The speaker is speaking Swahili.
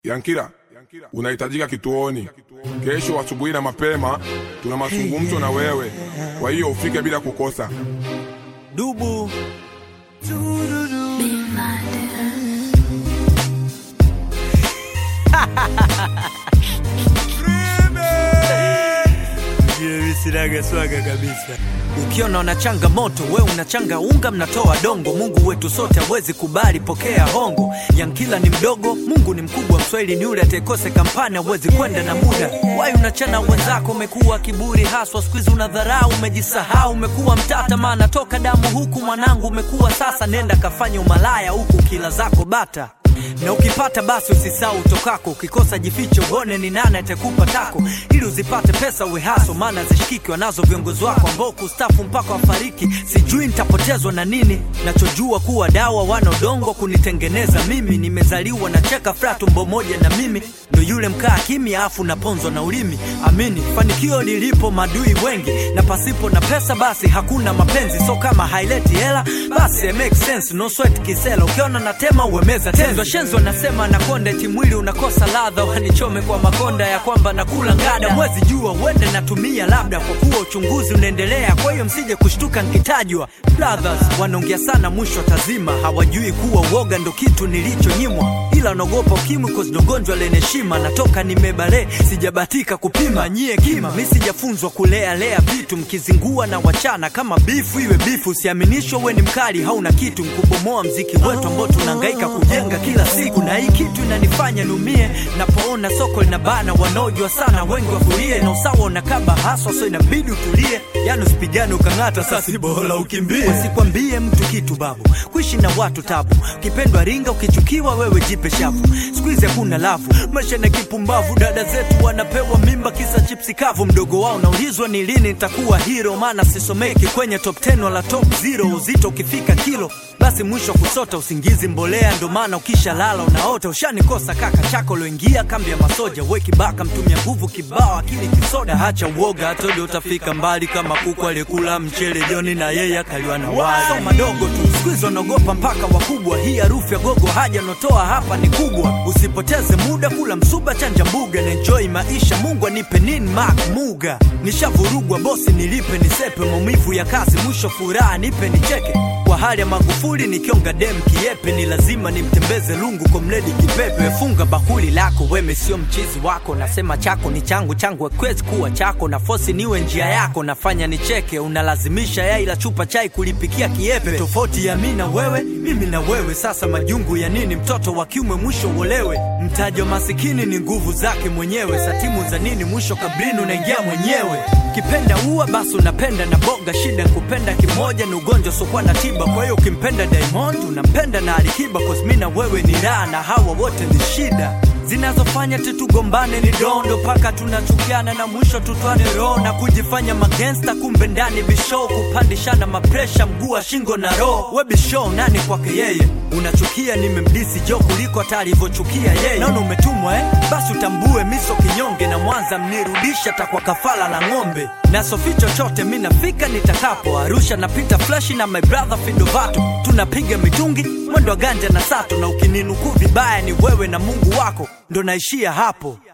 Yankira, unahitajika kituoni kesho asubuhi na mapema. Tuna mazungumzo na wewe, kwa hiyo ufike bila kukosa. Dubu sinaga swaga kabisa. Ukiona una changamoto, we unachanga unga, mnatoa dongo. Mungu wetu sote hawezi kubali, pokea hongo. Yankila ni mdogo, Mungu ni mkubwa. Mswahili ni yule atakose kampani, hawezi kwenda na muda. Wai unachana wenzako, umekuwa kiburi haswa, siku hizi unadharau, umejisahau, umekuwa mtata, maana toka damu huku mwanangu umekuwa sasa. Nenda kafanya umalaya huku kila zako bata na ukipata basi usisau utokako, ukikosa jifiche, uone ni nani atakupa tako, ili uzipate pesa uwe haso, maana zishikiki wanazo viongozi wako ambao kustafu mpaka wafariki. Sijui nitapotezwa na nini, nachojua kuwa dawa wana udongo kunitengeneza mimi. Nimezaliwa na cheka fra tumbo moja na mimi ndo yule mkaa kimya, afu naponzwa na ulimi. Amini fanikio lilipo madui wengi, na pasipo na pesa basi hakuna mapenzi. So kama haileti hela basi it makes sense, no sweat kisela. Ukiona natema uemeza tenzo shenzo, nasema nakonda eti mwili unakosa ladha, wanichome kwa makonda ya kwamba nakula ngada. Mwezi jua uende natumia labda, kwa kuwa uchunguzi unaendelea, kwa hiyo msije kushtuka nkitajwa. Brothers wanaongea sana, mwisho tazima, hawajui kuwa uoga ndo kitu nilichonyimwa, ila naogopa ukimwi cause ndo gonjwa lenye heshima. Natoka nimebale, sijabatika kupima nyie kima, mi sijafunzwa kulea lea vitu, mkizingua na wachana kama bifu iwe bifu. Usiaminishwa we ni mkali, hauna kitu, mkubomoa mziki wetu ambao tunahangaika kujenga kila siku, na hii kitu inanifanya niumie napoona soko linabana, wanaojua sana wengi wafurie, na usawa unakaba haswa, so inabidi utulie, yani usipigane ukang'ata, sasi bora ukimbie. Usikwambie mtu kitu babu, kuishi na watu tabu, ukipendwa ringa, ukichukiwa wewe jipe shavu. Siku hizi hakuna lavu, maisha na kipumbavu, dada zetu wanapewa mimba kisa chipsi kavu. Mdogo wao naulizwa ni lini nitakuwa hero, maana sisomeki kwenye top 10 wala top 0. Uzito ukifika kilo basi mwisho kusota usingizi mbolea, ndo maana ukisha lala unaota. Ushanikosa kaka chako loingia kambi ya masoja, we kibaka mtumia nguvu kibao, akili kisoda. Hacha uoga, hatoja utafika mbali kama kuku aliyekula mchele jioni na yeye akaliwa na wali. So madogo tu siku hizi wanaogopa mpaka wakubwa, hii harufu ya gogo haja notoa hapa ni kubwa. Usipoteze muda, kula msuba, chanja mbuga na enjoy maisha. Mungu anipe nini mak muga, nishavurugwa bosi, nilipe nisepe, maumivu ya kazi, mwisho furaha nipe nicheke kwa hali ya Magufuli nikionga dem kiepe, ni lazima nimtembeze lungu kwa mledi kipepe. Funga bakuli lako weme, sio mchizi wako, nasema chako ni changu, changu hakiwezi kuwa chako, na fosi niwe njia yako, nafanya nicheke, unalazimisha yai la chupa chai kulipikia kiepe. Tofauti ya mi na wewe, mimi na wewe, sasa majungu ya nini? Mtoto wa kiume mwisho uolewe, mtaji wa masikini ni nguvu zake mwenyewe, satimu za nini? Mwisho kabrini unaingia mwenyewe. Kipenda ua basi unapenda na boga, shida kupenda kimoja ni ugonjwa sokuwa na tiba. Kwa hiyo ukimpenda Diamond unampenda na Alikiba, cause mi na wewe ni raha na hawa wote ni shida zinazofanya tutugombane ni dondo paka tunachukiana na mwisho tutwane roho na kujifanya magangsta, kumbe ndani bishow kupandishana mapresha mguu wa shingo na roho. We bishow nani kwake yeye? Unachukia nimemdisi jo kuliko hata alivyochukia yeye. Naona umetumwa eh? Basi utambue miso kinyonge na Mwanza mnirudisha takwa kafala la ng'ombe na sofi chochote mi nafika nitakapo Arusha napita flashi na my brother Fidovato tunapiga mitungi mwendo wa ganja na sato, na ukininukuu vibaya ni wewe na Mungu wako ndo naishia hapo.